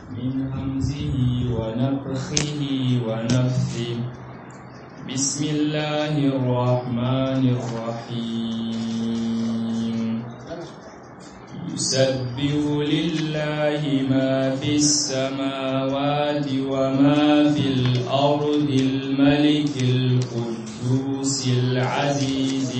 من همزه ونفخه ونفثه بسم الله الرحمن الرحيم يسبح لله ما في السماوات وما في الأرض الملك القدوس العزيز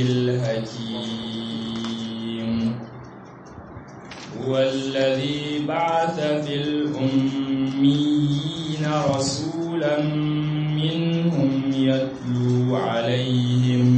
الحكيم هو الذي بعث في الأميين رسولا منهم يتلو عليهم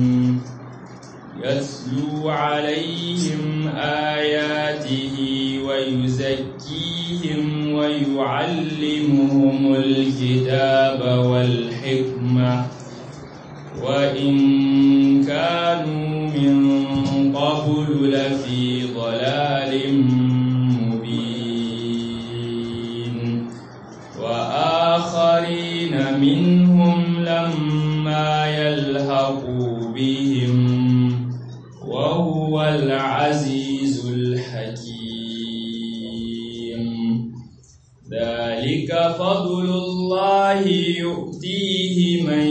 يتلو عليهم آياته ويزكيهم ويعلمهم الكتاب والحكمة وإن كانوا من قبل لفي ضلال مبين وآخرين منهم لما يلحقوا بهم وهو العزيز الحكيم ذلك فضل الله يؤتيه من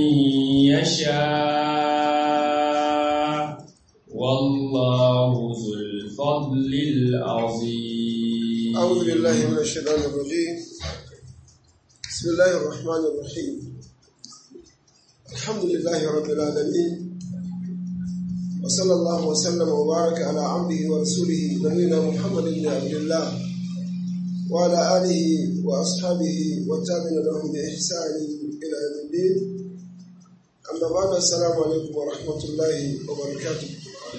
يشاء والله ذو الفضل العظيم أعوذ بالله من الشيطان الرجيم بسم الله الرحمن الرحيم الحمد لله رب العالمين وصلى الله وسلم وبارك على عبده ورسوله نبينا محمد بن عبد الله وعلى آله وأصحابه والتابعين لهم بإحسان إلى يوم الدين أما بعد السلام عليكم ورحمة الله وبركاته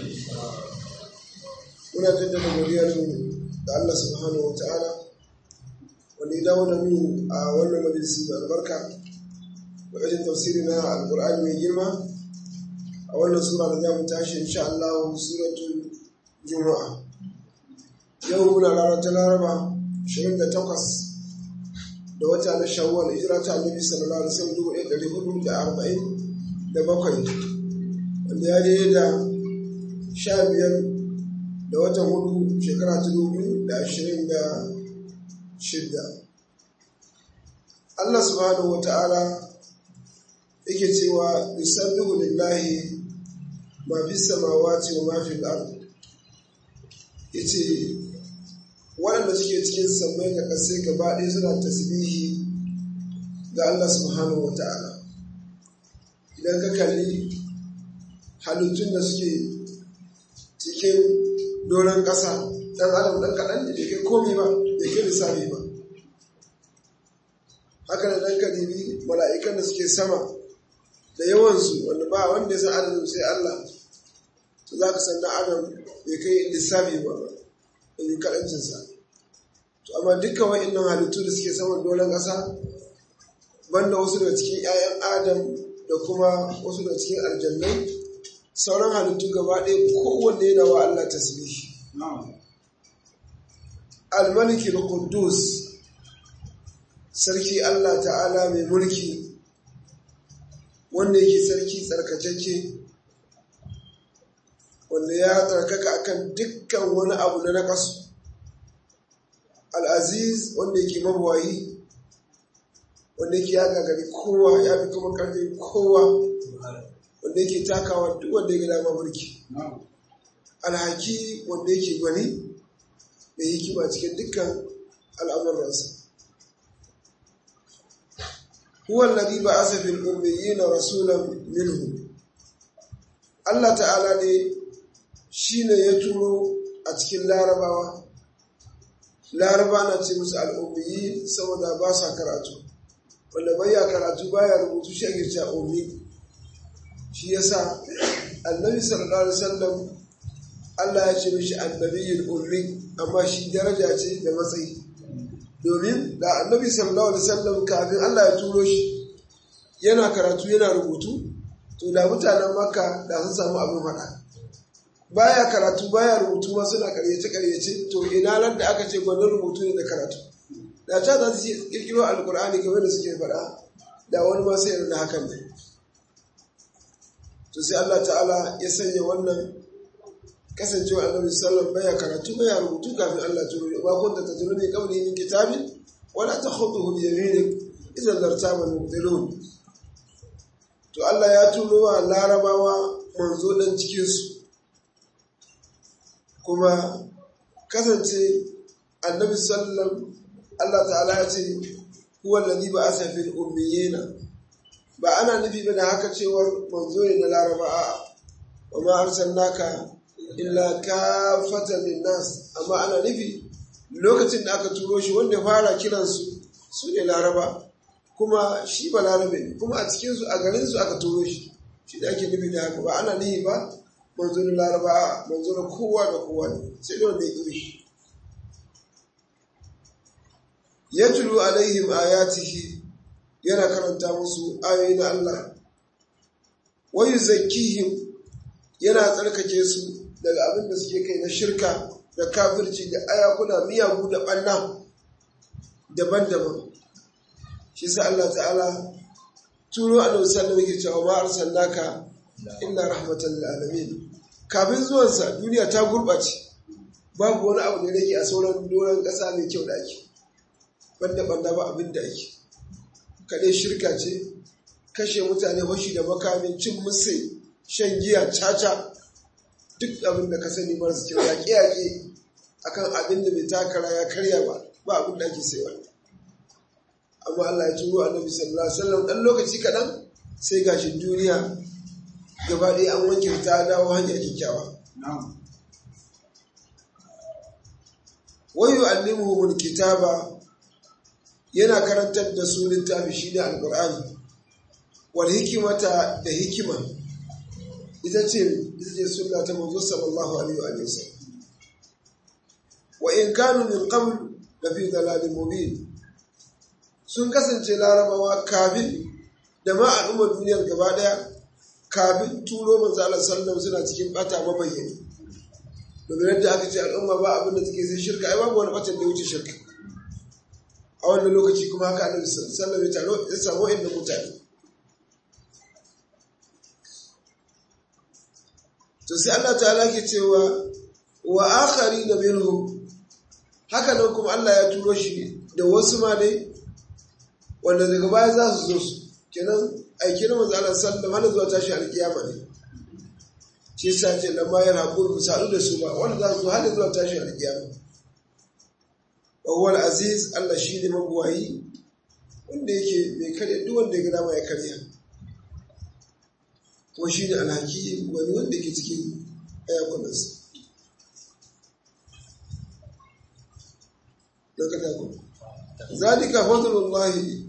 muna jaddada godiyarmu da Allah subhanahu wa ta'ala wanda ya dawo da mu a wannan majalisi mai albarka wajen tafsiri na alkur'ani mai girma a wannan sura da za mu tashi insha Allah suratul juma'a yau muna ranar ta laraba 28 da wata na shawwal hijira ta annabi sallallahu alaihi wasallam dubu ɗaya ɗari hudu da arba'in da bakwai wanda ya daidai da sha biyar da watan hudu shekara ta dubu da ashirin da shidda Allah subhanahu wa ta'ala yake cewa yusabbihu lillahi ma fi samawati wa ma fi al-ard yace waɗanda suke cikin sammai da ƙasai gaba ɗaya suna tasbihi ga Allah subhanahu wa ta'ala idan ka kalli halittun da suke cikin doron ƙasa ɗan adam ɗan kaɗan da ke komi ba da ke lissafi ba haka da ɗan kadibi mala'ikan da suke sama da yawansu wanda ba wanda ya san adadin sai Allah to za ka san ɗan adam bai kai lissafi ba da yi kaɗancinsa to amma dukkan wa'innan halittu da suke saman doron ƙasa banda wasu daga cikin 'ya'yan adam da kuma wasu daga cikin aljannai sauran halittu gaba ɗaya kowanne yana wa Allah tasbihi al-maliki al-quddus sarki Allah ta'ala mai mulki wanda yake sarki tsarkakeke wanda ya tsarkaka akan dukkan wani abu na nakasu al-aziz wanda yake mabawayi wanda yake ya gagari kowa ya fi kuma karfin kowa wanda yake takawa duk wanda ya dama mulki alhaki wanda yake gwani da hikima cikin dukkan al'amuransa huwa alladhi ba'atha fil ummiyina rasulan minhum Allah ta'ala ne shine ya turo a cikin larabawa laraba na ce musu al'ummiyi saboda ba sa karatu wanda baya karatu baya rubutu shi a girta ummi shi yasa annabi sallallahu alaihi wasallam Allah ya ce mishi annabiyul ummi amma shi daraja ce da matsayi domin da annabi sallallahu alaihi wasallam kafin Allah ya turo shi yana karatu yana rubutu to da mutanen makka da sun samu abin faɗa baya karatu baya rubutu ma suna karyace karyace to ina nan da aka ce gwanin rubutu ne da karatu da ta za su kirkiro alkur'ani game da suke faɗa da wani ma sai da hakan ne to sai Allah ta'ala ya sanya wannan kasancewa annabi sallallahu baya karatu baya rubutu kafin Allah turo ba kun ta tatulu ne kawai min kitabin wala takhuduhu bi yaminik idan lartaba al-mubtilun to Allah ya tuno wa larabawa manzo dan cikin su kuma kasance annabi sallallahu Allah ta'ala ya ce huwa alladhi ba'atha fil ummiyina ba ana nufi ba da haka cewar manzo ne na laraba a wa ma arsalnaka illa kafatan linnas amma ana nufi lokacin da aka turo shi wanda fara kiransu su ne laraba kuma shi ba larabe ne kuma a cikinsu a garinsu aka turo shi shi da ake nufi da haka ba ana nufi ba manzo na laraba a manzo na kowa da kowa ne sai da wanda ya ƙi shi yatlu alaihim ayatihi yana karanta musu ayoyi na Allah wa yuzakkihim yana tsarkake su daga abin da suke kai na shirka da kafirci da ayakuna miyagu da ɓanna daban-daban shi sa Allah ta'ala turo annabi sallallahu alaihi cewa ma arsalnaka illa rahmatan lil alamin kafin zuwansa duniya ta gurɓace babu wani abu da rage a sauran doron ƙasa mai kyau da ake banda banda ba abin da ake kaɗai shirka ce kashe mutane hoshi da makamin cin musai shan giya caca duk abin da ka sani marasa kyau yaƙe-yaƙe akan abin da bai takara ya karya ba ba abin da ake sai wani amma Allah ya turo annabi sallallahu alaihi wasallam dan lokaci kaɗan sai gashin duniya gaba ɗaya an wanke ta dawo hanya kyakkyawa wayu allimuhumul kitaba yana karantar da su littafi shi ne alƙur'ani wal hikimata da hikima ita ce ita ce sunna ta manzo sallallahu alaihi wa sallam wa in kanu min qabl la fi dalalin mubin sun kasance larabawa kafin da ma al'ummar duniyar gaba daya kafin turo manzo Allah sallallahu suna cikin bata mabayyani domin yadda aka ce al'umma ba abin da take sai shirka ai babu wani batan da wuce shirka a wannan lokaci kuma haka annabi sallallahu alaihi wasallam ya samu inda mutane to sai Allah ta'ala ke cewa wa akharina minhum haka nan kuma Allah ya turo shi da wasu ma dai wanda daga baya za su zo su kenan aiki na manzo Allah sallallahu alaihi zuwa tashi alkiyama ne shi yasa ce lamma ya rabu ku sadu da su ba wanda za su zo har zuwa tashi alkiyama wa huwa al-aziz Allah shi ne mabuwayi wanda yake mai karya duk wanda ya ga dama ya karya kuma shi ne alhaki wani wanda ke cikin ayakunansa zalika fadlullahi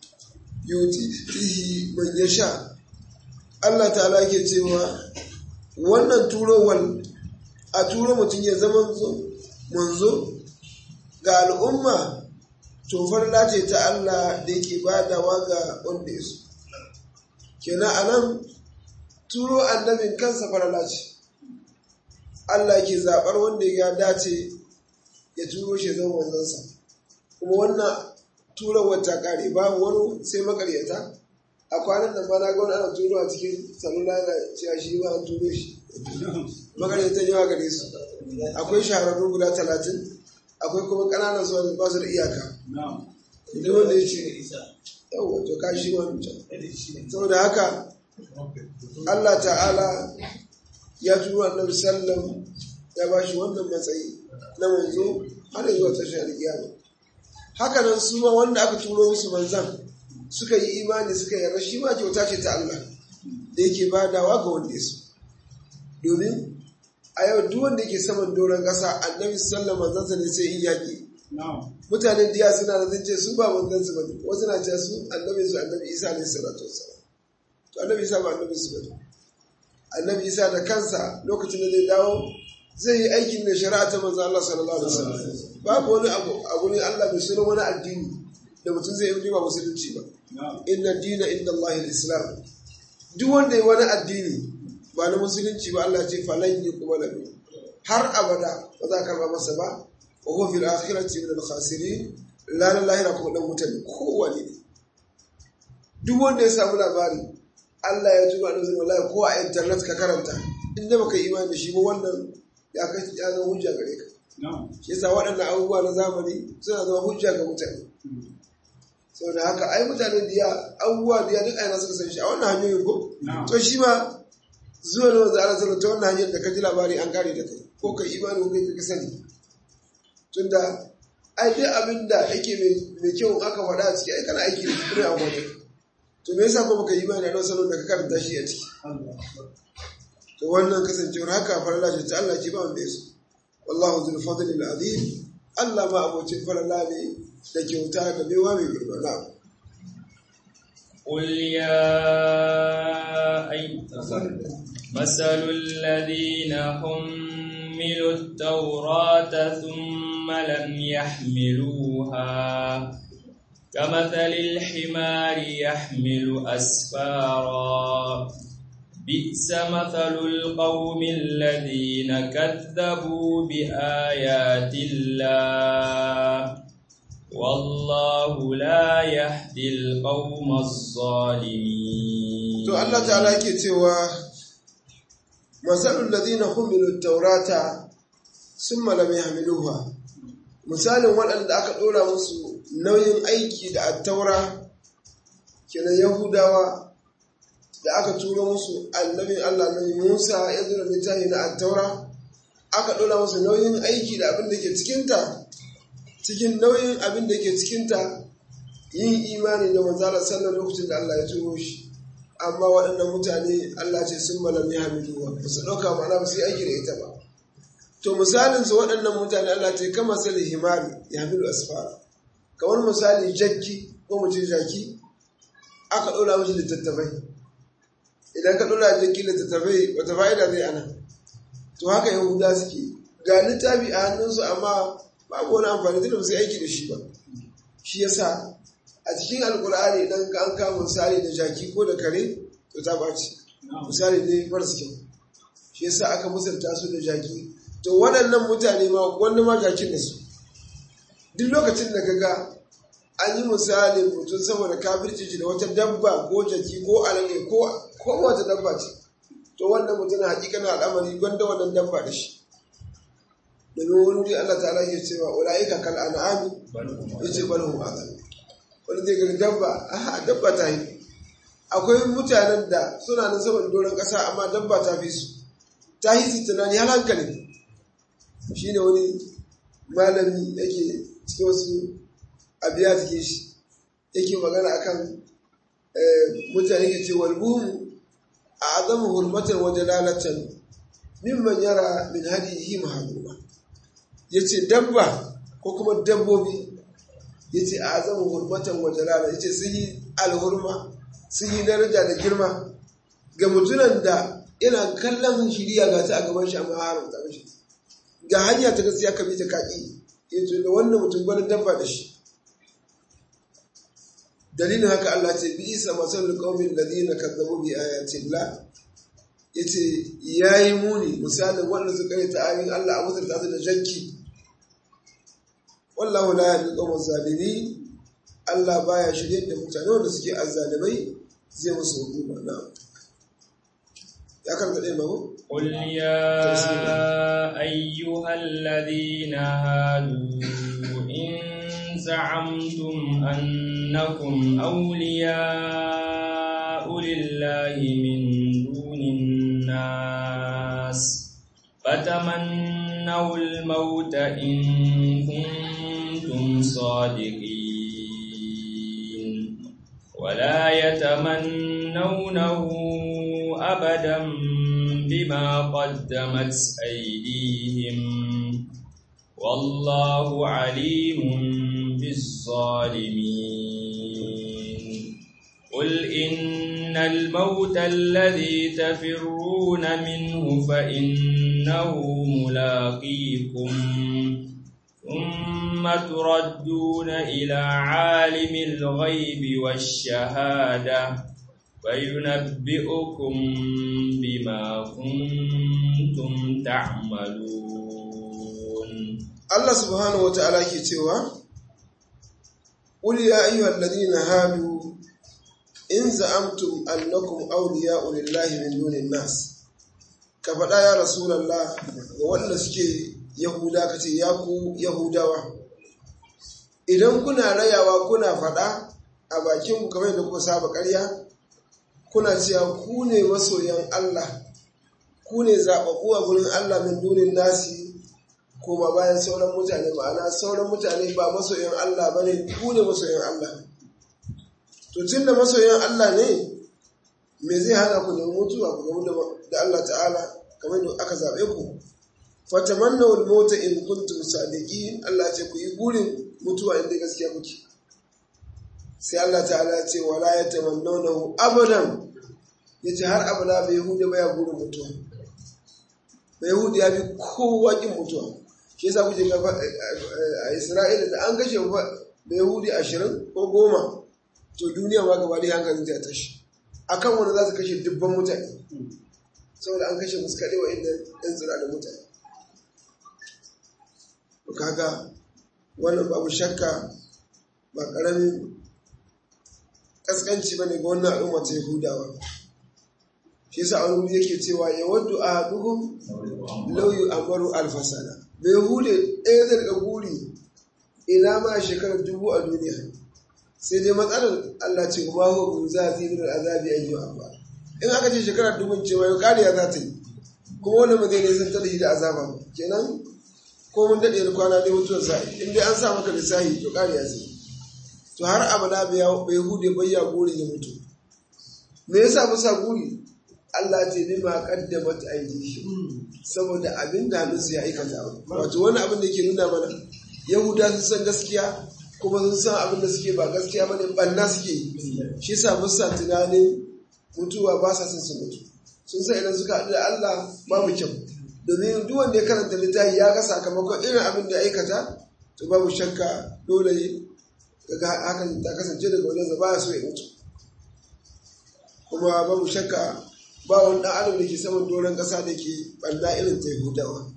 yutihi man yasha Allah ta'ala ke cewa wannan turowar a turo mutum ya zama manzo ga al'umma tofar lace ta Allah da yake badawa ga wanda ya so kenan anan turo annabin kansa farala ce Allah ke zaɓar wanda ya dace ya turo shi zama manzansa kuma wannan tura wata kare babu wani sai makaryata a kwanan da mana ga wani ana turo a cikin salula na cewa shi ba an turo shi makaryatan yawa gare su akwai shahararru guda talatin akwai kuma ƙananan zuwa da ba su da iyaka duk wanda ya ce yau wato ka shi wani can saboda haka Allah ta'ala ya turo annabi sallam ya ba shi wannan matsayi na manzo har zuwa tashar kiyama haka nan su ma wanda aka turo musu manzan suka yi imani suka yarda shi ma kyauta ce ta Allah da yake badawa ga wanda ya so domin a yau duk wanda yake saman doron ƙasa annabi sallallahu manzansa ne sai in yaƙi mutanen diya suna da zance su ba manzansu ba ne wasu na ce su annabi su annabi isa ne salatu wasallam to annabi isa ba annabi su ba ne annabi isa da kansa lokacin da zai dawo zai yi aikin da shari'a ta manzo Allah sallallahu alaihi wasallam babu wani abu abu ne Allah bai sunan wani addini da mutum zai yi ba musulunci ba inna dina inda Allah al-islam duk wanda ya wani addini ba na musulunci ba Allah ce falan yi kuma labi har abada ba za ka karba masa ba wa huwa fil akhirati min al-khasirin la la lahira kuma dan mutane kowane ne duk wanda ya samu labari Allah ya tuba da zuwa wallahi ko a internet ka karanta inda baka imani da shi ba wannan ya kai ya zama hujja gare ka shi yasa waɗannan abubuwa na zamani suna zama hujja ga mutane saboda haka ai mutanen da abubuwa da ya duk aina suka san shi a wannan hanyoyin ko to shi ma zuwa na wanzu ala sallallahu ta wannan hanyar da ka ji labari an kare da kai ko ka imani ko kai ka sani tunda ai duk abin da yake mai kyau aka faɗa a ciki ai kana aiki da kuma a wajen to me yasa kuma ka imani a salon da ka karanta shi a ciki to wannan kasancewar haka farala ce ta Allah ce ba wanda ya so wallahu zul fadli al azim Allah ma abocin farala ne da kyauta da baiwa mai girma na قل يا أي مثل الذين حملوا التوراة ثم لم يحملوها كمثل الحمار يحمل أسفارا بئس مثل القوم الذين كذبوا بآيات الله والله لا يهدي القوم الظالمين to Allah ta'ala yake cewa masalul ladina humilu taurata summa lam yahmiluha misalin waɗanda aka ɗora musu nauyin aiki da attaura kenan yahudawa da aka turo musu annabin Allah nabi Musa ya zura littafi na attaura aka ɗora musu nauyin aiki da abin da ke cikinta cikin nauyin abin da ke cikinta yin imani da manzala sallar lokacin da Allah ya turo shi amma waɗannan mutane Allah ce sun malami hamidu ba su ɗauka ma'ana ba su yi aiki da ita ba to misalin su waɗannan mutane Allah ce kama sali himari ya hamidu asfara kamar misali jakki ko mutum jaki aka ɗora mashi littattafai idan ka ɗora jakki littattafai wata fa'ida zai ana to haka yahuda suke ga littafi a hannunsu amma babu wani amfani tunda ba su aiki da shi ba shi yasa a cikin alkur'ani idan ka an kama misali da jaki ko da kare to ta ɓaci misali ne maras kyau shi yasa aka misalta su da jaki to waɗannan mutane ma wanda ma jakin da su duk lokacin da kaga an yi misali mutum saboda kafirci da wata dabba ko jaki ko alade ko ko wata dabba ce to wannan mutum hakikanin al'amari gwanda wannan dabba da shi domin wani wuri Allah ta'ala ke cewa ula'ika kal an'ami yace bal hum adal wani zai gani dabba aha dabba ta yi akwai mutanen da suna nan saboda doron ƙasa amma dabba ta fi su ta yi su tunani har hankali shi ne wani malami yake cikin wasu abiya take shi yake magana akan mutane ke ce walbuhun a azamu hurmatar wajen lalatan mimman yara min hadihi mahaluma ya ce dabba ko kuma dabbobi ya ce a azamu hurmatan wajen lalata ya ce sun yi alhurma sun yi daraja da girma ga mutunan da yana kallon shiriya ga ta a gaban shi amma haramta mashi ga hanya ta gaskiya ka bi ta kaki ya ce da wannan mutum gwanin dabba da shi dalilin haka Allah ce bi isa masalul qaumin ladina kazzabu bi ayati Allah yace yayi muni misalin wanda suka yi ta ayoyin Allah a mutar ta da jakki wallahu la yahdi qawmaz zalimin Allah baya shirye da mutane wanda suke azzalimai zai musu hukuma na ya karanta ɗaya mamu قل يا أيها الذين هادوا إن زعمتم أنكم أولياء لله من دون الناس فتمنوا الموت إن كنتم صادقين ولا يتمنونه أبدا بما قدمت أيديهم والله عليم بالظالمين قل إن الموت الذي تفرون منه فإنه ملاقيكم ثم تردون إلى عالم الغيب والشهادة فينبئكم بما كنتم تعملون Allah subhanahu wa ta'ala ke cewa, Ƙul ya ayyuhal ladina hadu in za'amtum annakum awliya'u lillahi min dunin nas. Ka faɗa ya Rasulallah ga wanda suke yahuda ka ce ya ku yahudawa idan kuna rayawa kuna faɗa a bakinku kamar yadda kuka saba ƙarya kuna cewa ku ne masoyan Allah ku ne zaɓaɓɓu a gurin Allah min dunin nasi kuma bayan sauran mutane ma'ana sauran mutane ba masoyan Allah ba ne ku ne masoyan Allah to tun da masoyan Allah ne me zai hana ku nemi mutuwa ku gamu da Allah ta'ala kamar da aka zaɓe ku fatamanna wal mota in kuntum sadiqin Allah ce ku yi burin mutuwa inda gaskiya kuke sai Allah ta'ala ce wala yatamannawnahu abadan yace har abada bai hude baya burin mutuwa bai hude ya bi kowa kin mutuwa shi yasa kuke ga a Isra'ila da an kashe bai hude 20 ko goma to duniya ma gaba da hankalin ta tashi akan wanda za su kashe dubban mutane saboda an kashe musu kaɗai wa inda ɗan tsira da mutane kaga wannan babu shakka ba ƙaramin ƙasƙanci ba ne ga wannan al'umma ta yahudawa shi yasa wani wuri yake cewa ya waddu a haduhum lauyu amaru alfasana bai hude ɗaya zai ga buri ina ma shekarar dubu a duniya sai dai matsalar Allah ce kuma ko bu za fi da azabi ayyu abba in aka ce shekarar dubun cewa yau kariya za ta yi kuma wannan ba zai ne zan tarihi da azaba kenan ko mun daɗe da kwana dai mutuwar sa in dai an sa maka lissahi to kariya zai to har abada bai hude bai ya guri ya mutu me yasa musa guri Allah ce bi ma qaddamat aydihim saboda abin da hannunsu ya aikata wato wani abin da yake nuna mana yahuda sun san gaskiya kuma sun san abin da suke ba gaskiya bane banna suke yi shi yasa ba sa tunanin mutuwa ba sa son su mutu sun san idan suka haɗu da Allah babu kyau domin duk wanda ya karanta littafi ya ga sakamakon irin abin da ya aikata to babu shakka dole daga hakan ta kasance daga wajen ba so ya mutu kuma babu shakka ba wani ɗan adam da ke saman doron ƙasa da ke ɓanna irin ta yahudawa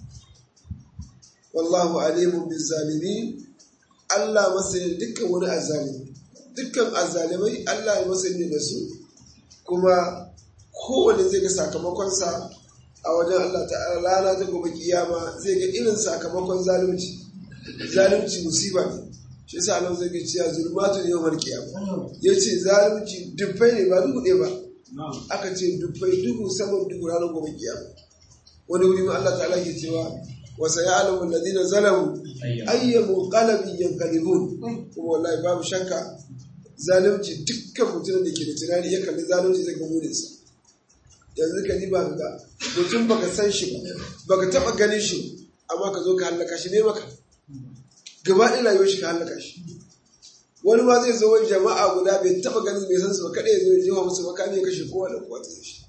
wallahu alimun bin zalimi Allah masani dukkan wani azzalimi dukkan azzalimai Allah ya masani da su kuma kowane zai ga sakamakonsa a wajen Allah ta'ala rana ta gobe kiyama zai ga irin sakamakon zalunci zalunci musiba ne shi yasa Allah zai ga cewa zulmatun yawmal kiyama yace zalunci dubbai ne ba duhu ɗaya ba aka ce dubbai duhu saman duhu ranar gobe kiyama wani wuri ma Allah ta'ala ke cewa wa sayalamu alladhina zalamu ayyamu qalbin yanqalibun kuma wallahi babu shakka zalunci dukkan mutumin da ke da tunani ya kalli zalunci zai ga murinsa yanzu ka ba ga mutum baka san shi ba baka taba ganin shi amma ka zo ka hallaka shi ne maka gaba ɗaya rayuwar shi ka hallaka shi wani ma zai zo wani jama'a guda bai taba ganin bai san su ba kada ya zo ya jefa musu makami ya kashe kowa da kowa ta shi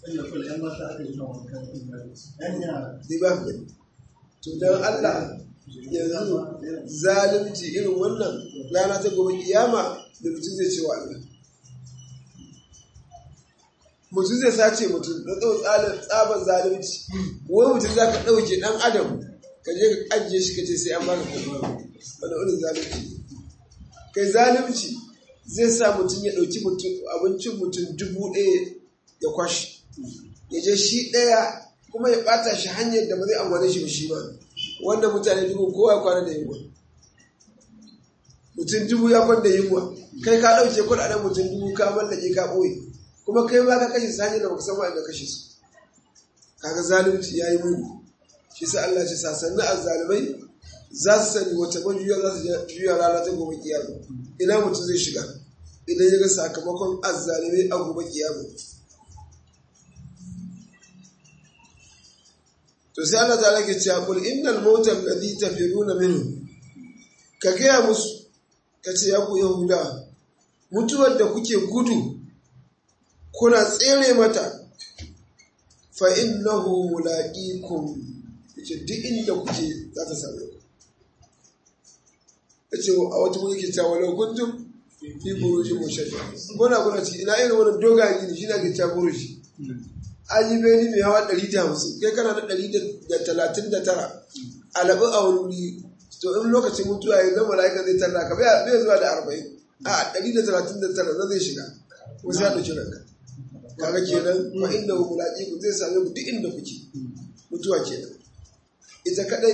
zai ba ka gani to don Allah yanzu zalunci irin wannan rana ta gobe kiyama da mutum zai ce wa Allah mutum zai sace mutum da tsawon tsaban zalunci wani mutum za ka ɗauke ɗan adam ka je ka ajiye shi ka ce sai an baka kuma wani irin zalunci kai zalunci zai sa mutum ya ɗauki abincin mutum dubu ɗaya ya kwashi ya je shi ɗaya kuma ya ɓata shi hanyar da ba zai amfane shi ba shi ba wanda mutane dubu kowa ya kwana da yunwa mutum dubu ya kwana da yunwa kai ka ɗauke kuɗaɗen mutum dubu ka mallake ka ɓoye kuma kai ma ka kashe su hanyar da baka san wa'anda kashe su kaga zalunci yayi muni shi sa Allah ce sasanni azzalimai za su sani wata majuya za su juya rana ta gobe kiyama ina mutum zai shiga idan ya ga sakamakon azzalimai a gobe kiyama to sai Allah ta ke cewa kul innal mautal ladhi tafiruna minhu ka gaya musu ka ce ya ku yahuda mutuwar da kuke gudu kuna tsere mata fa innahu mulaqikum yace duk inda kuke za ta same ku yace a wata mun yake cewa law kuntum fi burujin mushadda kuna kuna ciki ina irin wannan dogaye ne shi na ke cewa buruji an yi beni mai hawa ɗari da hamsin kai kana da ɗari da talatin da tara alaɓin a wani wuri to in lokacin mutuwa ya zama la'aika zai talla ka bai zuwa da arba'in a ɗari da talatin da tara na zai shiga ko sai ya ɗauki ranka kaga kenan fa inda ku mulaƙi ku zai same ku duk inda kuke mutuwa kenan ita kadai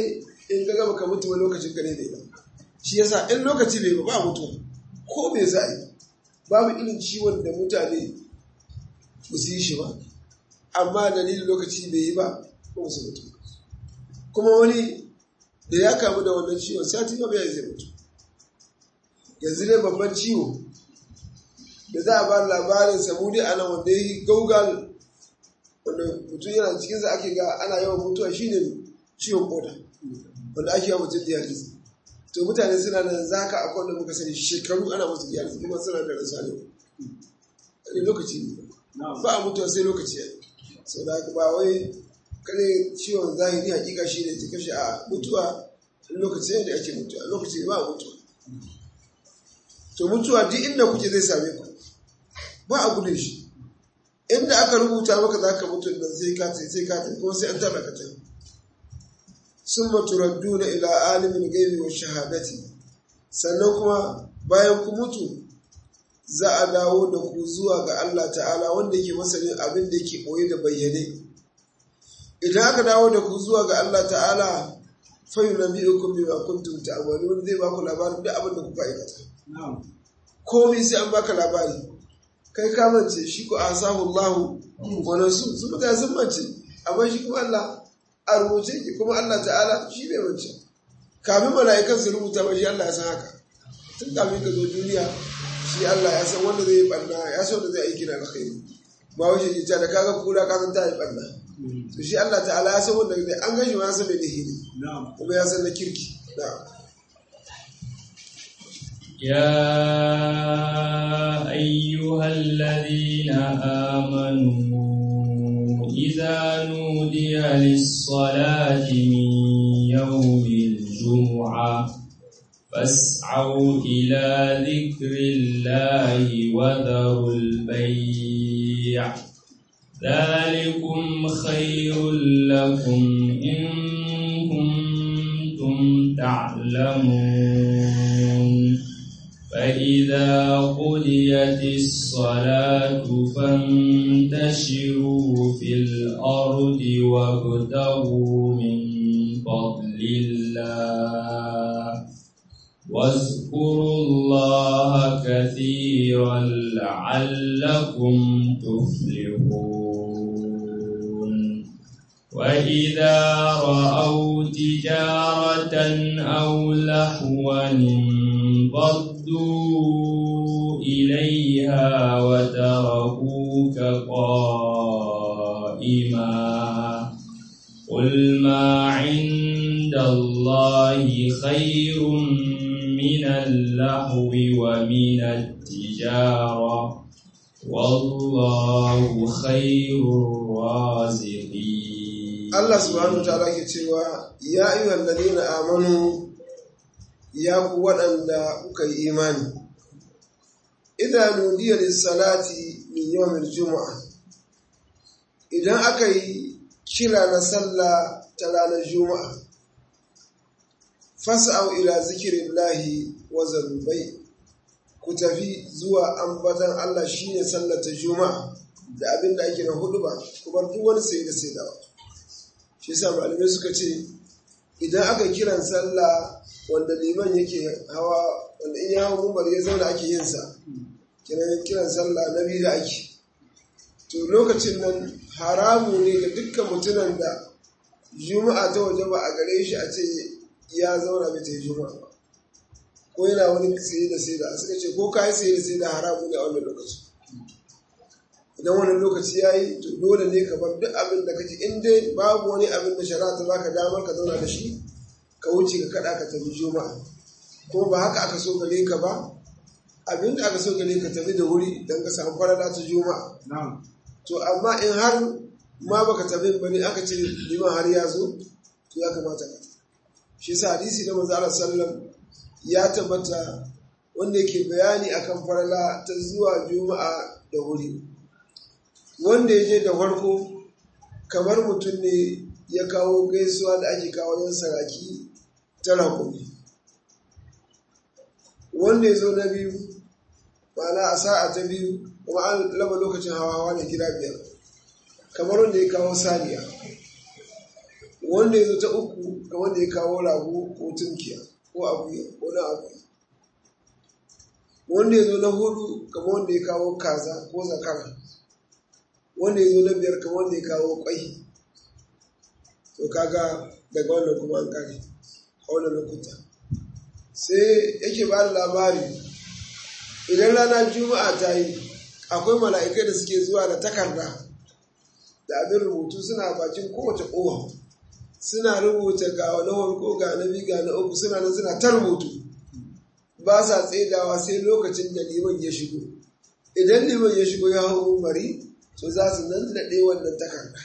in ga gaba ka mutu wani lokacin ka ne ne ba shi yasa in lokaci bai ba ba mutu ko me za a yi babu irin ciwon da mutane ba su yi shi ba amma dalilin lokaci bai yi ba ko su mutu kuma wani da ya kamu da wannan ciwon sati ma bai zai mutu yanzu dai babban ciwo da za a ba labarin samudi a nan wanda ya yi gaugal wanda mutum yana cikinsa ake ga ana yawan mutuwa shine ciwon koda wanda ake yawan mutum dialysis to mutane suna nan za ka akwai wanda muka sani shekaru ana musu dialysis kuma suna da rasa ne ne lokaci ne ba a mutuwa sai lokaci ya yi sau da haka ba wai kare ciwon zahiri hakika shi ne ta kashe a mutuwa lokaci ne da ake mutuwa lokaci ne ba a mutuwa to mutuwa duk inda kuke zai same ku ba a gudun shi inda aka rubuta maka za ka mutu da sai ka sai ka kuma sai an taɓa ka ta sun maturaddu na ila alimin gaibi wa shahadati sannan kuma bayan ku mutu za a dawo da ku zuwa ga Allah ta'ala wanda yake masanin abin da yake ɓoye da bayyane idan aka dawo da ku zuwa ga Allah ta'ala fayu na biyu kun bima kuntum ta'malun zai ba ku labarin duk abin da kuka aikata komai sai an baka labari kai ka mance shi ko asahu Allah wannan su su mutane sun mance amma shi kuma Allah a rubuce ki kuma Allah ta'ala shi bai mance kamin mala'ikan su rubuta ba shi Allah ya san haka tun kamin ka zo duniya shi Allah ya san wanda zai yi banna ya san wanda zai aiki na alkhairi ba wace ji da kaga kura ka san ta yi banna to shi Allah ta'ala ya san wanda zai an gashi ma ya san mai dahiri kuma ya san na kirki na'am يا أيها الذين آمنوا إذا نودي للصلاة من يوم الجمعة فاسعوا إلى ذكر الله وذروا البيع ذلكم خير لكم إن كنتم تعلمون فإذا قضيت الصلاة فانتشروا في الأرض وابتغوا من فضل الله واذكروا الله كثيرا لعلكم تفلحون وإذا رأوا تجارة أو لهوا انفضوا إليها وتركوك قائما قل ما عند الله خير من اللهو ومن التجارة والله خير الرازقين Allah subhanahu ta'ala ke cewa ya ayyuhal ladina amanu ya ku waɗanda kuka yi imani idan nudiya lis-salati min yawmil jumu'a idan aka yi kira na sallah ta ranar juma'a fas'au ila zikrillahi wa zarubai ku tafi zuwa ambatan Allah shine sallar ta juma'a da abin da ake na hudu ba ku bar duk wani sai da sai dawa shi yasa malamai suka ce idan aka kiran sallah wanda liman yake hawa wanda in ya hawa mumbar ya zauna ake yin sa kiran kiran sallah na biyu da ake to lokacin nan haramu ne ga dukkan mutumin da juma'a ta waje ba a gare shi a ce ya zauna bai ta yi juma'a ba ko yana wani saye da sai da suka ce ko ka yi saye da sai da haramu ne a wannan lokaci idan wani lokaci ya yi to dole ne ka bar duk abin da kake in dai babu wani abin da shari'a ta baka damar ka zauna da shi ka wuce ka kada ka tafi juma'a ko ba haka aka so gare ka ba abin da aka so gare ka tafi da wuri don ka samu farada ta juma'a to amma in har ma baka tafi ba ne aka ce liman har ya zo to ya kamata ka shi sa hadisi da manzo Allah sallam ya tabbata wanda yake bayani akan farala ta zuwa juma'a da wuri wanda ya je da farko kamar mutum ne ya kawo gaisuwa da ake kawo yan saraki ta rakumi wanda ya zo na biyu ma'ana a sa'a ta biyu kuma an laba lokacin hawa hawa ne gida biyar kamar wanda ya kawo saniya wanda ya zo ta uku ga wanda ya kawo rago ko tunkiya ko akuya ko na akuya wanda ya zo na hudu kama wanda ya kawo kaza ko zakara wanda ya zo na biyar kama wanda ya kawo kwai to kaga daga wannan kuma an kare a wannan lokuta sai yake ba da labari idan rana juma'a ta yi akwai mala'ikai da suke zuwa da takarda da abin rubutu suna bakin kowace kowa suna rubuta ga na farko ga na biyu ga na uku suna nan suna ta rubutu ba sa tsaidawa sai lokacin da liman ya shigo idan liman ya shigo ya hau mari to za su nan naɗe wannan takarda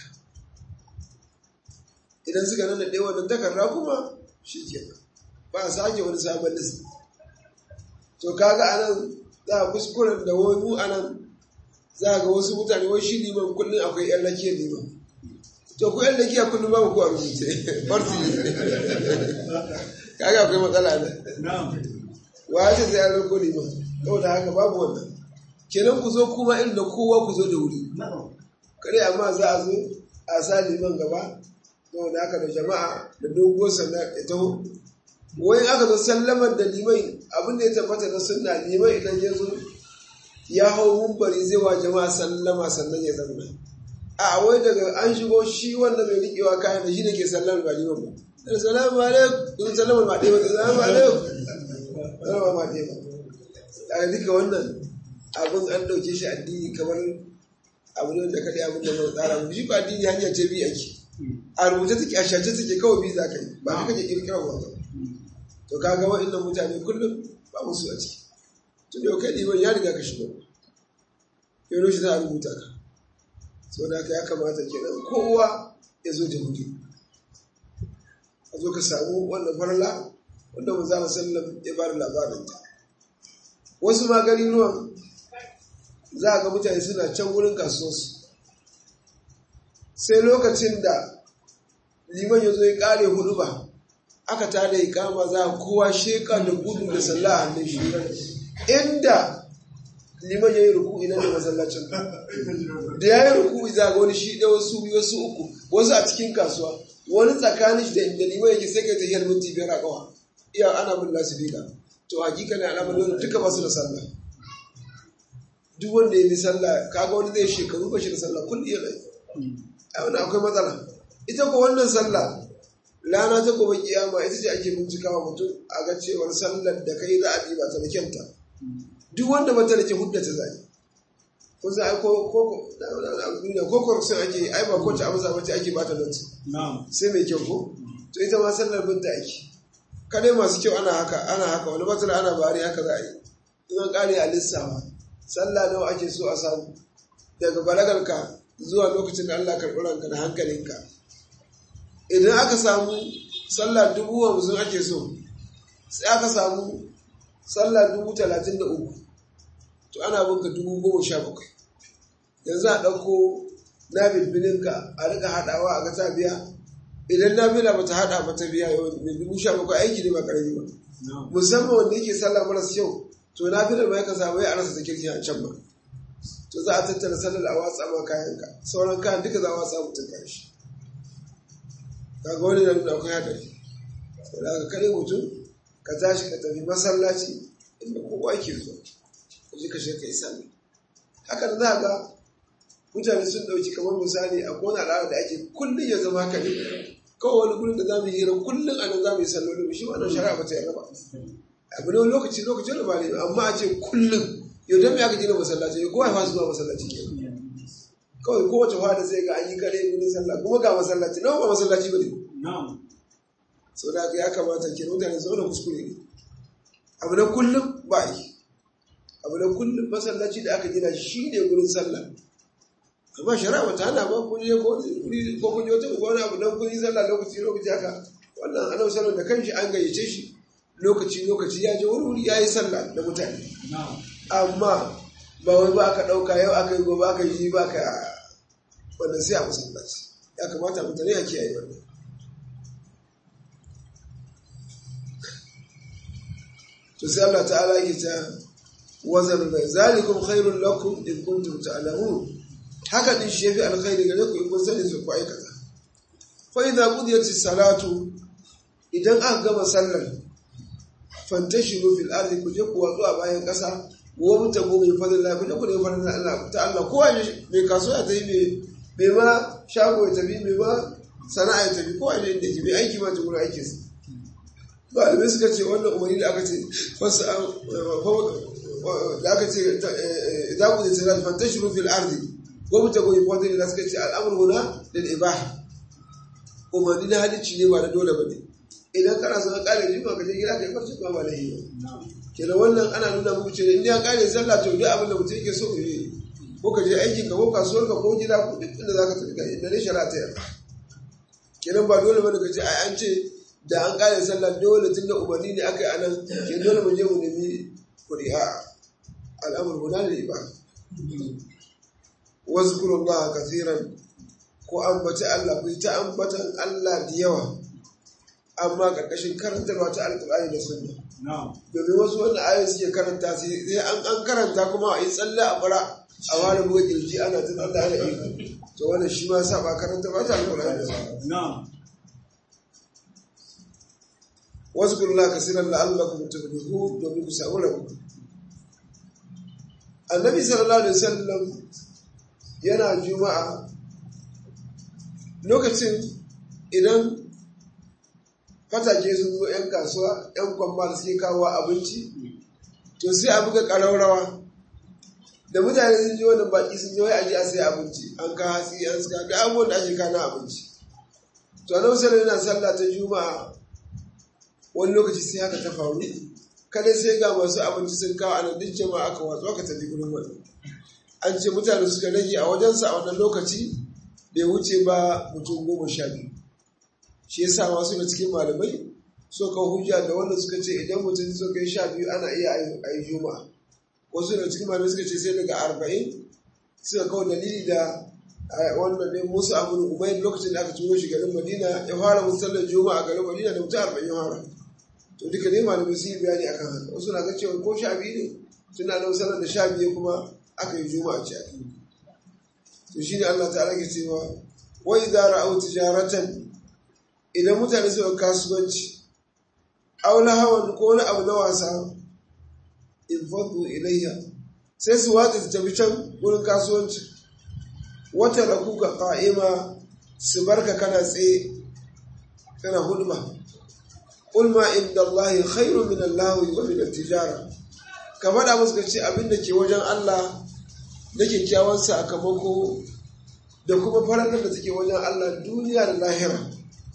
idan suka nan naɗe wannan takarda kuma shi ke ba a sake wani sabon list to kaga anan za a kuskuren da wani anan za ga wasu mutane wai shi liman kullum akwai yan rakiyar liman to ku yan rakiya kullum babu ku a rubuce farsi kaga akwai matsala ne wa ce sai an rako liman saboda haka babu wannan kenan ku zo kuma irin da kowa ku zo da wuri kare amma za a zo a sa liman gaba saboda haka da jama'a da doguwar sanda ya taho wai aka zo sallamar da liman abin da ya tabbata na sunna liman idan ya zo ya hau mumbari zai wa jama'a sallama sannan ya zama a wai daga an shigo shi wanda mai riƙewa kayan da shi ne ke sallamar ba liman ba da salamu alaikum sallamar ma ɗaya ba salamu alaikum sallamar ma ɗaya ba a duka wannan abin an ɗauke shi addini kamar abu ne da kaɗai abin da mai tsara mu shi ba addini hanya ce biyu ake a rubuce take a shace take kawai biyu za ka yi ba ka kake kirkirar ba to kaga wa'annan mutane kullum ba musu a ciki tun yau kai liman ya riga ka shigo yau shi za a rubuta ka sau da haka ya kamata kenan kowa ya zo da wuri a zo ka samu wannan farla wanda mu za mu sallam ya bada labarinta wasu magani ruwan za a ga mutane suna can wurin kasuwarsu sai lokacin da liman ya zo ya kare hudu ba aka tada ikama za kowa sheka da gudu da sallah a hannun shi inda liman ya yi ruku ina da masallacin da ya yi ruku za ga wani shi ɗaya wasu wasu uku wasu a cikin kasuwa wani tsakanin shi da inda liman yake sai kai tahiyar minti biyar a kawa iya ana bin lasifika to hakika ne alamar wani duka basu da sallah duk wanda ya bi sallah kaga wani zai shekaru ba shi da sallah kullum ya rai a wani akwai matsala ita ko wannan sallah rana ta gobe kiyama ita ce ake bincikawa mutum a ga cewar sallar da kai za a bi ba ta da kyanta duk wanda ba ta da ke hudda ta zai ko za a ko ko duniya ko corruption ake ai ba kowace amsa ba ce ake bata nan sai mai kyau ko to ita ma sallar binta ake kade masu kyau ana haka ana haka wani matsala ana bari haka za a yi in an kare a lissafa sallah nawa ake so a samu daga balagarka zuwa lokacin da Allah karɓi ranka da hankalinka idan aka samu sallah dubu hamsin ake so sai aka samu sallah dubu talatin da uku to ana binka dubu goma sha bakwai yanzu a ɗauko na bilbilinka a rika haɗawa a ga ta biya idan na bila bata haɗa ba ta biya mai dubu sha bakwai aiki ne ba ƙarami ba musamman wanda yake sallah maras kyau to na bilar ma yakan samu ya arasa ta kirki a can ba to za a tattara sallar a watsa ma kayanka sauran kayan duka za a watsa mutum kayan shi kaga wani na nuna akwai haɗari saboda haka kare mutum ka tashi ka tafi masallaci inda kowa ke zuwa ka je ka shi ka yi sallah haka da za ga mutane sun ɗauki kamar misali a kona al'ada da ake kullum ya zama haka ne kawai wani gurin da za mu yi hira kullum a nan za mu yi sallolin shi wannan shari'a ba ta yi ba abu ne lokaci lokaci da ba ne amma a ce kullum yau don me aka gina masallaci ya kowa ya fasu zuwa masallaci ke kawai kowace fada sai ga an yi kare gurin sallah kuma ga masallaci nawa ba masallaci ba ne sau da ya kamata ke mutane zaune kuskure ne abu na kullum ba yi abu na kullum masallaci da aka gina shi ne gurin sallah amma shari'a ba ta hana ba kun je ko kun je wata wani abu don kun yi sallah lokaci lokaci haka wannan annabi sallallahu da kanshi an gayyace shi lokaci lokaci ya je wani wuri ya yi sallah da mutane amma ba wai ba aka ɗauka yau aka yi gobe aka yi ba ka wannan sai a masallaci ya kamata mutane a kiyaye wannan to sai Allah ta'ala yake ta wazan bai zalikum khairul lakum in kuntum ta'lamun haka din shi yafi alkhairi gare ku in kun sani su ku aikata fa idza qudiyatis salatu idan aka gama sallar fantashiru fil ardi ku je ku watsu a bayan ƙasa wa mutabu min fadlillah ku je ku nemi fadlillah Allah ta Allah kowa mai kasuwa ta yi mai ma shago ya tafi mai ma sana'a ya tafi kowa ne inda yake mai aiki ma ta gurin aikinsa malamai suka ce wannan umarni da aka ce wasu da aka ce za ku zai tsira fanta shi rufin arzi gwamnati goyi fadli da suka ce al'amur huna da ibaha umarni na halicci ne ba da dole ba ne idan kana son kare jima ka je gida ka yi farce kuma ba da yi kenan wannan ana nuna muku cewa in ya kare sallah to duk abin da mutum yake so yi ko ka je aikin ka ko kasuwar ka ko gida ko duk inda zaka tafi ka inda ne shari'a ta yarda kenan ba dole bane ka ce ai an ce da an kare sallah dole tun da umarni ne aka yi a nan ke dole mu je mu nemi kuri'a al'amur guda ne ba wasu kurun ba kasiran ko ambaci Allah ku ta ambatan Allah da yawa amma ƙarƙashin karantarwa ta alƙur'ani da sunna domin wasu wanda ayoyi suke karanta sai an an karanta kuma a yi tsalle a bara a wani buga kirji ana tun Allah ana iko to wannan shi ma saba karanta ba ta alƙur'ani da sunna wasu kurla kasiran la'allakum tuflihu domin ku samu rabu annabi sallallahu alaihi wasallam yana juma'a lokacin idan fatake sun zo 'yan kasuwa 'yan kwamba da suke kawo abinci to sai a buga ƙararrawa da mutane sun ji wani baki sun yi aji a sai abinci an ka hatsi an suka ga abubuwan da ake kana abinci to annabi sallallahu yana sallah ta juma'a wani lokaci sai haka ta faru kada sai ga masu abinci sun kawo anan duk jama'a aka watsu aka tafi gurin wani an ce mutane suka rage a wajensa a wannan lokaci bai wuce ba mutum goma sha biyu shi yasa wasu da cikin malamai so kawo hujja da wanda suka ce idan mutum so kai sha biyu ana iya a yi juma'a wasu da cikin malamai suka ce sai daga arba'in suka kawo dalili da wannan ne musu abu umayr lokacin da aka turo shi garin madina ya fara musallar juma'a a garin madina da mutum arba'in ya fara to duka ne malamai sun yi bayani akan haka wasu na ga cewa ko sha biyu ne suna nan sallar da sha biyu kuma aka yi juma'a ce to shine Allah ta'ala ke cewa wa idza ra'aw tijaratan idan mutane suka kasuwanci aw lahawan ko wani abu na wasa in fadu ilayya sai su watsa su tafi can wurin kasuwanci wata da kuka qa'ima su barka kana tsaye kana hulma ulma inda Allah khairu min Allah wa min tijara ka faɗa musu ka ce abin da ke wajen Allah da kyakkyawan sakamako da kuma farar da take wajen Allah duniya da lahira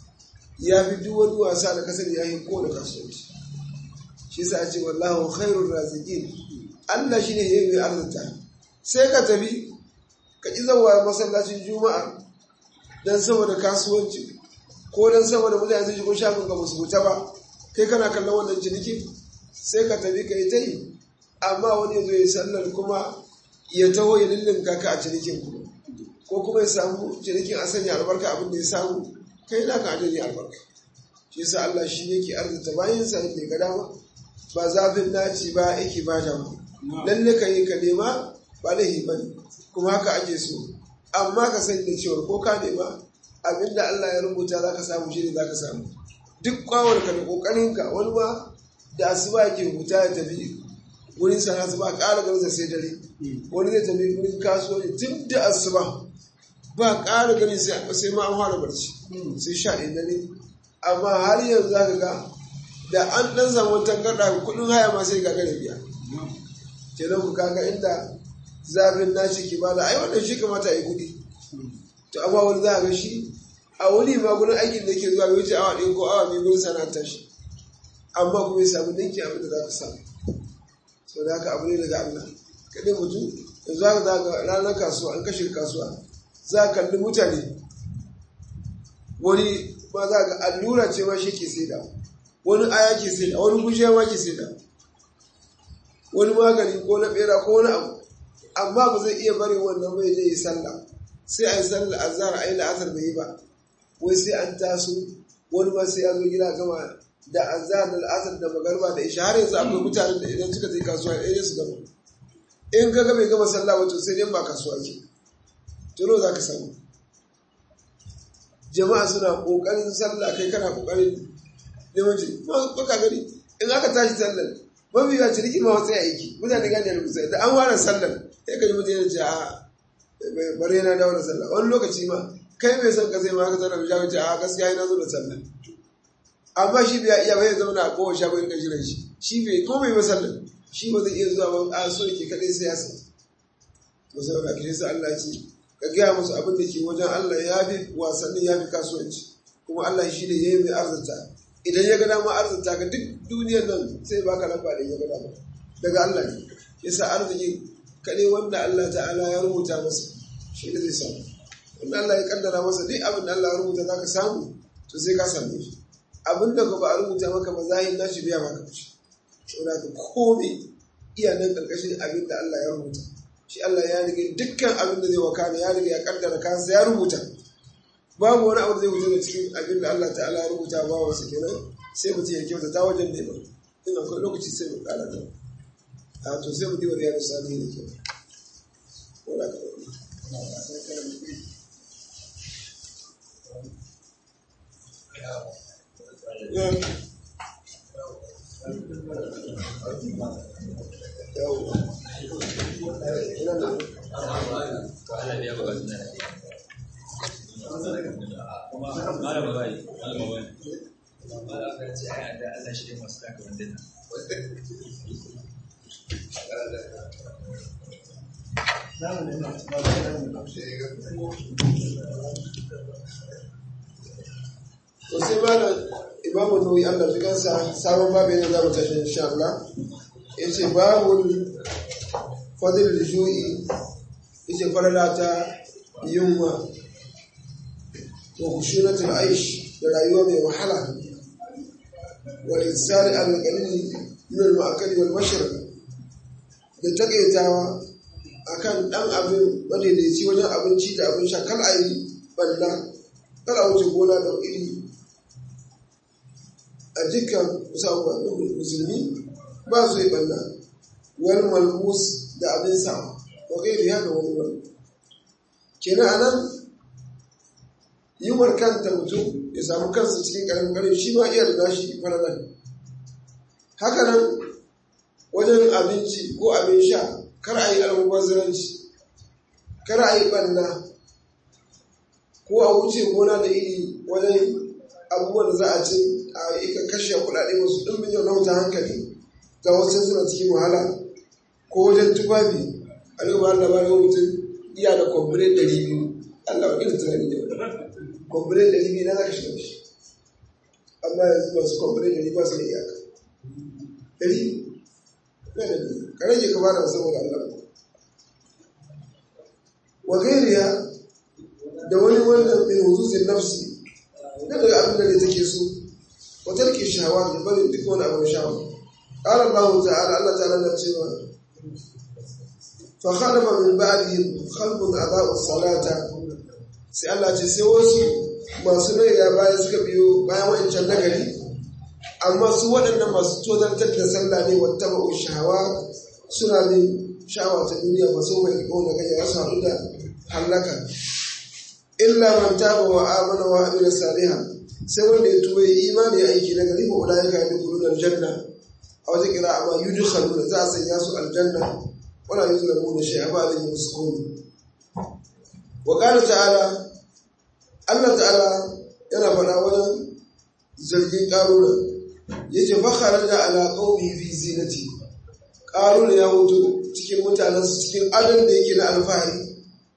ya fi duk wani wasa da kasar ya yi ko da kasuwanci shi sa ce wallahu khairur raziqin Allah shine ya yi arzuta sai ka tafi ka ki zawa masallacin juma'a dan saboda kasuwanci ko dan saboda mutane sun shigo shagon ka musu wuta ba kai kana kallon wannan ciniki sai ka tafi ka yi ta yi amma wani ya zo ya sallar kuma ya taho ya lullunka ka a cinikin kuma ko kuma ya samu cinikin a sanya albarka abin da ya samu kai na ka ajiyar albarka shi yasa Allah shi yake arzuta bayan sa yake ga dama ba zafin naci ba yake ba da mu lalle ka yi ka nema ba laifi bane kuma haka ake so amma ka sani da cewa ko ka nema abinda Allah ya rubuta zaka samu shi ne zaka samu duk kwawar ka da kokarin ka wani ma da asuba yake huta ya tafi wurin sana asuba ƙara ganin sai dare wani zai tafi wurin kasuwanci tun da asuba ba ƙara gani sai ma an fara barci sai sha ɗaya dare amma har yanzu za ka ga da an ɗan samu tangarɗa kuɗin haya ma sai gagara biya kenan ku kaga inda zafin nashi ke bada ai wannan shi kamata a yi kuɗi to amma wani za a ga shi a wuni ma gurin aikin da ke zuwa bai wuce awa ɗaya ko awa biyu gurin sana'ar shi amma kuma ya samu ninki abin da za ka samu sau da haka abu ne daga Allah kaɗai mutum yanzu haka za ga ranar kasuwa an kashe kasuwa za a kalli mutane wani ma za ga allura ce ma shi ke saida wani aya ke saida wani gushiya ma ke saida wani magani ko na bera ko wani abu amma ba zai iya bari wannan bai zai yi sallah sai a yi sallah a zara a yi la'asar bai yi ba wai sai an taso wani ma sai ya zo gida gama da azhar da al'asar da magarba da isha har yanzu akwai mutanen da idan suka je kasuwa ɗaya su gama in ka ga bai gama sallah wato sai dai ba kasuwa ke tuno za ka samu jama'a suna kokarin sallah kai kana kokarin neman ci baka gani in aka tashi sallar mafi yawa ciniki ma wasu aiki mutane gane da kusa da an ware sallar sai ka ji mutum yana ce a bari yana dawo da sallah wani lokaci ma kai mai son ka sai ma ka sallar bishawa ce a gaskiya yana zo da sallar amma shi bai iya bai zama na kowa shago in ka jiran shi shi bai ko bai ba sallar shi ba zai iya zuwa ba a so yake kadai sai ya san to sai ka kishe sai Allah ce ka gaya musu abin da ke wajen Allah ya fi wasannin ya fi kasuwanci kuma Allah shi ne ya yi mai arzata idan ya ga dama arzuta ka duk duniyar nan sai baka lamba da ya ga dama daga Allah ne yasa arzikin kaɗai wanda Allah ta'ala ya rubuta masa shi ne zai samu wanda Allah ya kaddara masa duk abin da Allah ya rubuta za ka samu to sai ka same shi abin da ba a rubuta maka ba zahin nashi biya maka fushi saboda ka komai iya nan karkashin abin da Allah ya rubuta shi Allah ya rige dukkan abin da zai wakana ya rige ya kaddara kansa ya rubuta babu wani abu zai wuce da cikin abin da Allah ta'ala ya rubuta ba wasu kenan sai mutum ya kyauta ta wajen nema in akwai lokaci sai mu kara ta a to sai mu diwa da yaro sani ne ke wala ka to sai malam imamu nawawi Allah shi kansa sabon babu yana za mu tashi insha Allah yace babu fadil ju'i yace farala ta yunwa wa khushunatul aish da rayuwa mai wahala wal insani al qalil min al ma'akali wal mashrab da takaitawa akan dan abin madaidaici wajen abinci da abin sha kal ayi balla kala wuce gona da iri a dukkan musamman musulmi ba su yi balla wani malmus da abin sa wa kai da da wani wani kenan anan yiwuwar kanta mutum ya samu kansa cikin karamin kare shi ma iya da nashi faranar haka nan wajen abinci ko abin sha kar a yi almubazzaranci kar a yi ɓanna ko a wuce gona da iri wajen abubuwan da za a ce a ika kashe kuɗaɗe masu ɗumbin yau na wuta hankali ga wasu suna cikin wahala ko wajen tufafi a yi ba da bari mutum iya da kwamfure ɗari biyu Allah wa irin tunani da kwamfure ɗari biyu na za ka shiga shi amma yanzu masu kwamfure ɗari ba su da iyaka ɗari na da biyu ka rage ka bada saboda Allah wa gairiya da wani wannan min huzuzin nafsi na daga abin da ne take so wa tarki shahawa da bari duk wani abin shahawa qala Allah ta'ala Allah ta'ala na cewa fa khalafa min ba'dihim khalqun adaa'u salata sai Allah ce sai wasu masu rai ya baya suka biyo bayan wancan nagari amma su waɗannan masu tozartar da sallah ne wata ba'u shahawa suna bin sha'awa ta duniya ba so mai ƙona gaya ya samu da hallaka illa man taba wa amana wa amila saliha sai wanda ya tuba yi imani ya aiki na gari ba ulaika yadkhuluna aljanna a wata kira amma yudkhaluna za a sanya su aljanna wala yuzlamuna shay'a ba da yusqun wa qala ta'ala Allah ta'ala yana faɗa wajen zargin ƙaruna yace fa kharaja ala qaumi fi zinati ƙaruna ya mutu cikin mutanensu cikin adon da yake na alfahari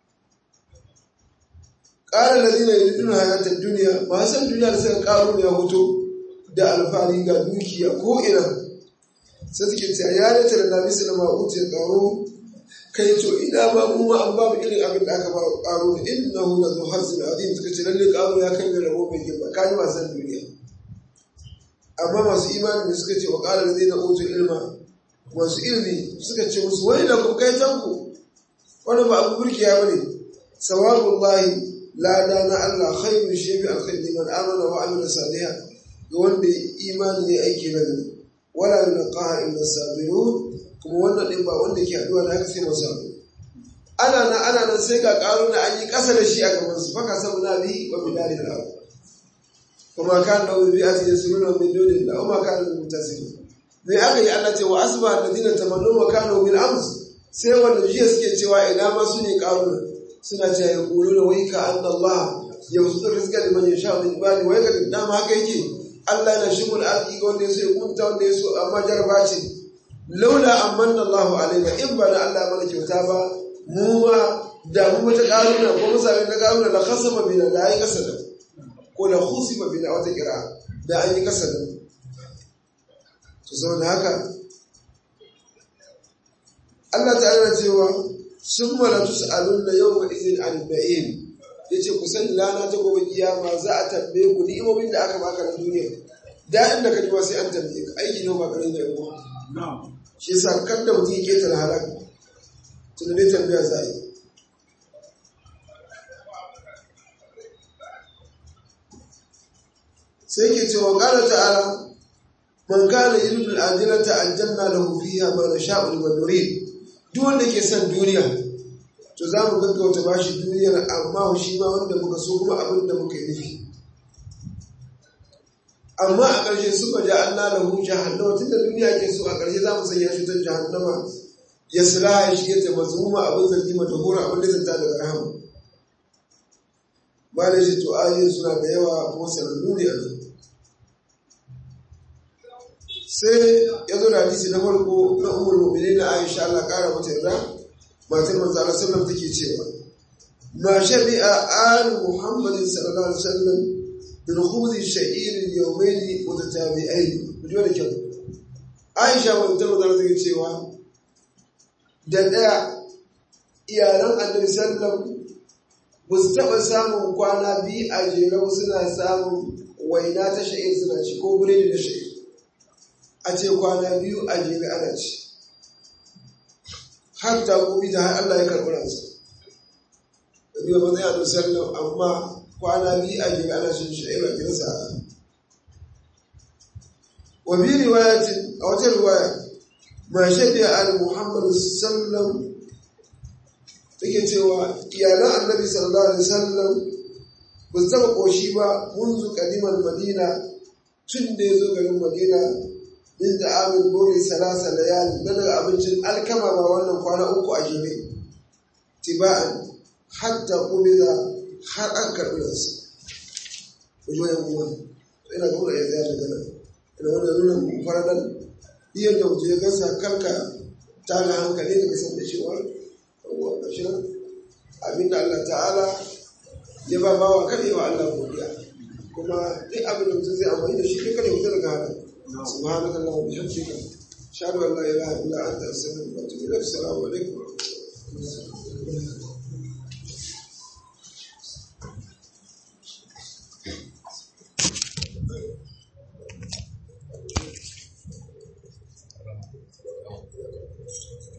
ƙara lalina ya duna hayatar duniya ba san duniya da suka ƙaruna ya mutu da alfahari ga dukiya ko ina sai suke ce ya rata da nabi su da ma'uti ya ƙaro kai to ina ba mu ma an ba mu irin abin da aka ba ƙaro da inna hu na zo hazin azim suka ce lalle ƙaro ya kai mai rabo mai girma kaji wasan duniya amma masu imani suka ce wa ƙara da zai na utu ilma masu ilimi suka ce musu wani da kuma kai tanku wani ba abu burkiya bane sawabun lahi lada na Allah khairu shi bi alkhairi liman amana wa amila salihan ga wanda imani ne aiki na gari wala yulqaha illa sabirun kuma wannan din ba wanda ke haduwa da haka sai masu ana nan ana nan sai ga ƙaruna an yi ƙasa da shi a gaban su faka sabu na bi wa bidari da abu kuma kan da wuri a cikin sunan min dole da umma kan da mutasiri me aka yi Allah ce wa asba alladina tamannu wa kanu bil ams sai wanda jiya suke cewa ina ma su ne ƙaruna suna cewa ya kulu da wai ka anna Allah ya wasu rizqa liman yasha min ibadi wai ka dama haka yake Allah yana shigul arziki ga wanda ya so ya kunta wanda ya so amma jarba ce laula amanna Allahu alaina in ba da Allah mana kyauta ba mu ma da mu mata karuna ko musabin na karuna la khasama bina da ayi kasada ko la khusima bina wata kira da an yi kasada to saboda haka Allah ta'ala cewa sun mala tus'alunna yawma idhin an ba'in yace ku san lana ta gobe kiyama za a tambaye ku ni'imomin da aka baka na duniya da inda ka ji sai an tambaye ka aiki ne ba garin da yawa shi yasa kan da mutum ya ketare halaka tunanin tambaya za a yi sai ke cewa ƙara ta'ala man kana yuridu al-ajilata aljanna lahu fiha ma nasha'u liman nurid duk wanda ke son duniya to za mu gaggauta bashi duniyar amma shi ma wanda muka so kuma abin da muka yi nufi amma a ƙarshe suka ja an na lahu jahannama tunda duniya ke so a ƙarshe za mu sanya shi ta jahannama ya sila ya shige ta mazmuma abin zargi mata hura abin da zanta daga rahama ba da shi to ayoyin suna da yawa kuma sanannu ne a nan sai ya zo da hadisi na farko na umar mu'minin na Aisha Allah kara mata yarda matar manzo Allah sallallahu take cewa ma shabi'a al Muhammadin sallallahu alaihi wasallam bil khubz sha'ir yawmayn mutatabi'ain kujo da kyau Aisha wanda manzo Allah take cewa da daya iyalan Annabi sallallahu ba su taɓa samun kwana biyu a jere suna samun waina ta sha'ir suna ci ko buredi da sha'ir a ce kwana biyu a jere ana ci har ta gobe da har Allah ya karɓi ransa da biyu ba zai a sallam amma kwana biyu a jere ana cin sha'ira gidansa a wa bi riwayatin a wata riwaya ma shaɗi al muhammad sallam take cewa iyalan annabi sallallahu alaihi wasallam ba su taɓa ƙoshi ba munzu kadimar madina tun da ya zo garin madina min da amin gori salasa layali na daga abincin alkama ba wannan kwana uku a jere tiba'an hatta da har an karɓi nasu ku ji wayan kuma ina ga wani yanzu ya daga nan ina wanda nuna faradan iya da wuce ya gasa karka ta ga hankali daga san da cewa shi abinda Allah ta'ala ya ba bawa kaɗai wa Allah godiya kuma duk abin da mutum zai amfani da shi kai kada mutum daga haka سبحانك اللهم وبحمدك اشهد ان لا اله الا انت استغفرك واتوب اليك السلام عليكم ورحمه الله Thank you.